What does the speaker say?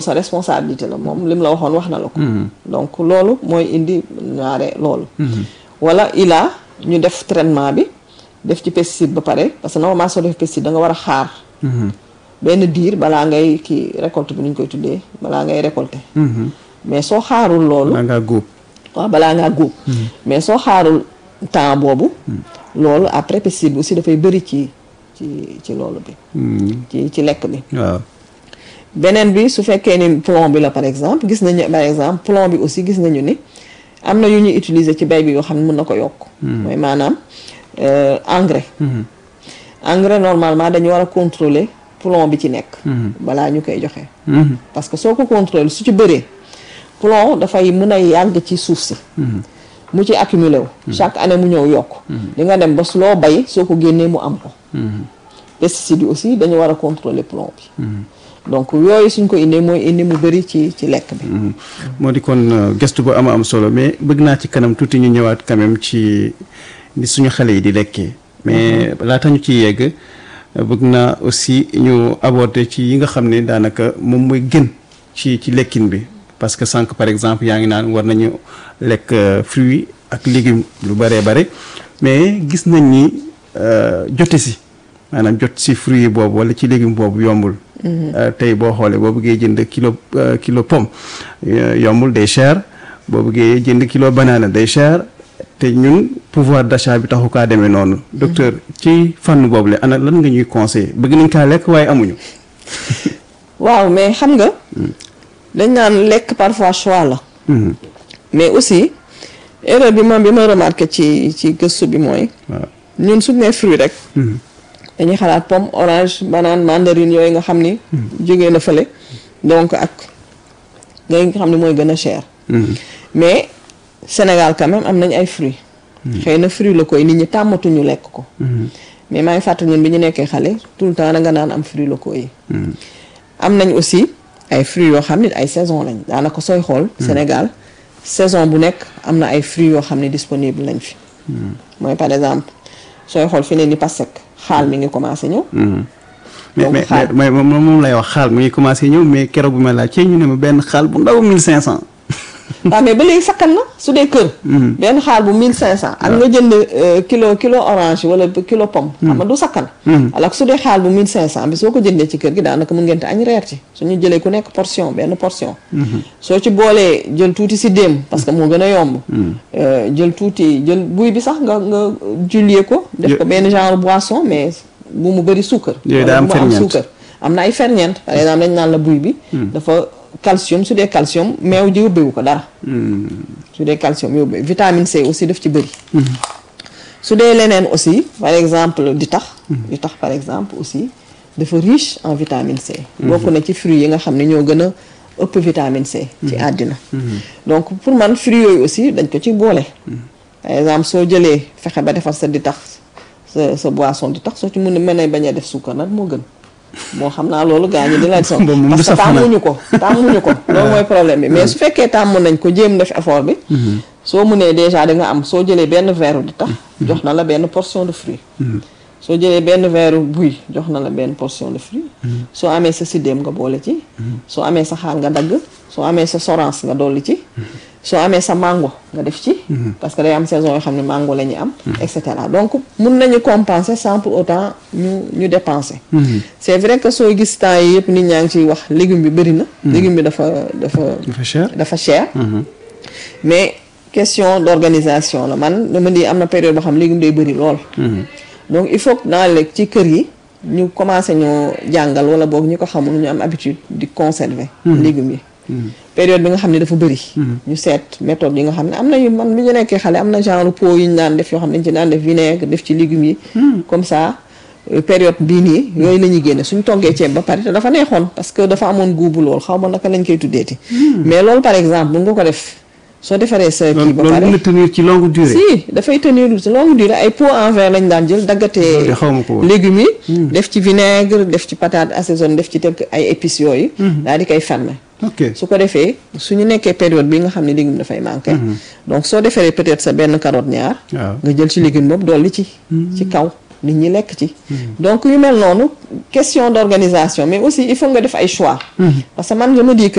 sa responsabilité la moom li mu la waxoon wax na la ko donc loolu mooy indi ñaare loolu wala ila ñu def traitement bi def ci pesticide ba pare parce que normalement soo def pesticide da nga war a xaar benn diir balaa ngay kii récolte bi nu ñu koy tuddee balaa ngay récolter mais soo xaarul loolu da ngaa góob waaw balaa ngaa góob mais soo xaarul temps boobu loolu après pesticide bi aussi dafay bëri ci ci ci loolu bi ci ci lekk bi waaw beneen bi su fekkee ni plomb bi la par exemple gis nañu par exemple plomb bi aussi gis nañu ni am na yu ñuy utiliser ci bay bi yoo xam ne mën na ko yokk mooy maanaam euh, engrais engrais normalement dañu war a contrôler plomb bi ci nekk balaa ñu koy joxe parce que soo ko contrôler su ci bëree plomb dafay mën a yàgg ci suuf si mu ci accumulé wu chaque année mu ñëw yokk di nga dem ba su loo bay soo ko génnee mu am ko pesticides yi aussi dañu war a contrôler plomb bi donc yooyu suñ ko indee mooy indi mu bëri ci ci lekk bi moo di kon euh, gëstu bu ama am solo mais bëgg naa ci kanam tuuti ñu ñëwaat quand même ci ni suñu xale yi di lekkee mais laata ñu ci yegg euh, bëgg naa aussi ñu aborder ci yi nga xam ne daanaka moom mooy gën ci ci lekkin bi parce que sànq par exemple yaa ngi naan war nañu lekk euh, fruits ak légumes lu bëree bare mais gis nañ ni euh, jote si maanaam jot si fruit boobu wala ci légume boobu yombul Euh, tey boo xoolee boo bëggee jënd kilo euh, kilo pomme euh, yombul day cher boo bëggee jënd kilo banana day cher te ñun pouvoir d'achat bi taxu kaa demee noonu docteur ci fànn boobu la ana lan nga ñuy conseiller bëgg nañ kaa lekk waaye amuñu waaw mais xam nga dañ naan lekk parfois choix la Mhm. mais aussi erreur bi ma bi ma remarqué ci ci gëstu bi mooy waaw ñun suñu nee fruit rek Mhm. dañuy xalaat pomme orange banane mandarine yooyu nga xam ni jógee na fële donc ak ngay nga xam ne mooy gën a cher Mhm. mais Sénégal quand même am nañ ay fruits xëy na fruits la koy nit ñi tàmmatuñu lekk ko mais maa ngi fàttali ñun bi ñu nekkee xale tout le temps da nga naan am fruits locaux yi am nañ aussi ay fruits yoo xam ne ay saison lañ daanaka sooy xool Sénégal saison bu nekk am na ay fruits yoo xam ne disponible lañ fi mooy par exemple sooy xool fi ne ni pasek xaal mi ngi commencé ñëw Mhm. mais Donc mais xaal. mais moom moom lay wax xaal mu ngi commencé ñëw mais keroog bi ma laaj ci ñu ne ma benn xaal bu ndaw 1500. waaw mais ba léegi sakkan na su dee kër benn xaal bu 1500 ak nga jënd euh, kilo kilo orange wala kilo pomme xam nga du sakkan alors que su dee xaal bu 1500 bi soo ko jëndee ci kër gi daanaka mu ngeen te añ reer ci suñu jëlee ku nekk portion benn portion soo ci boolee jël tuuti si déem parce que moo gën a yomb Euh, jël tuuti jël buy bi sax nga nga jullier ko def ko benn genre boisson mais bu mu bëri suukar Yooyu wala daa am bu mu ferñeent. suukar am na ay ferñeent par exemple dañ naan la buy bi dafa calcium su dee calcium meew ji yóbbewu ko dara su dee calcium yóbbe vitamine C aussi daf ci bëri su dee leneen aussi par exemple di tax di tax par exemple aussi dafa riche en vitamine C bokk na ci fruits yi nga xam ne ñoo gën a ëpp vitamine C ci àddina donc pour man fruits yooyu aussi dañ ko ci boole par exemple soo jëlee fexe ba defar sa di tax sa sa boisson di tax soo ci mën a mën a bañ a def suukar nag moo gën moo xam naa loolu gaa ñi di leen son Boobu moom du parce que saf xanaa. tàmmuñu ko tàmmuñu ko loolu mooy problème bi mais su fekkee tàmm nañ ko jéem def effort bi soo mënee déjà da nga am soo jëlee benn verre di tax jox na la benn portion de fruit soo jëlee benn verre buy jox na la benn portion de fruit soo amee sa siddéem nga boole ci soo amee sa xaal nga dagg soo amee sa sorance nga dolli ci soo amee sa mango nga def ci parce que day am saison yoo xam ne mango la ñuy am et cetera donc mun nañu compenser sans pour autant ñu ñu dépenser c'est vrai que sooy gis temps yi yëpp nit ñaa ngi ciy wax légume bi bëri na légume bi dafa dafa dafa cher. dafa cher mais question d'organisation la man dama di am na période boo xam légume day bëri lool donc il faut que dans les ci kër yi ñu commencé ñoo jàngal wala boog ñi ko xamul ñu am habitude di conserver légumes yi période bi nga xam ne dafa bëri ñu seet méthode yi nga xam ne am na yu man bi ñu nekkee xale am na genre pot yu ñu daan def yoo xam ne dañ ci daan def vinaigre def ci légumes yi comme ça euh, période bii nii yooyu la ñuy génne suñ toggee ceeb ba pare te dafa neexoon parce que dafa amoon guubu lool xaw ma naka lañ koy tuddeeti mais loolu par exemple mun nga ko def soo defaree sa kii loolu ba loolu pare mën na tenir ci longue durée. si dafay tenir ci longue durée ay pot en verre lañ daan jël daggatee Loolu de xaw ma ko woon. légumes yi def ci vinaigre def ci patate assaisonné def ci tek ay épices yooyu daal di koy fermer ok su ko defee suñu nekkee période bi nga xam ne légume dafay manqué donc soo defaree peut-être sa benn carotte ñaar waaw. nga jël ci légume boobu dolli ci ci kaw nit ñi lekk ci donc yu mel noonu question d'organisation mais aussi il faut nga def ay choix parce que man je me dis que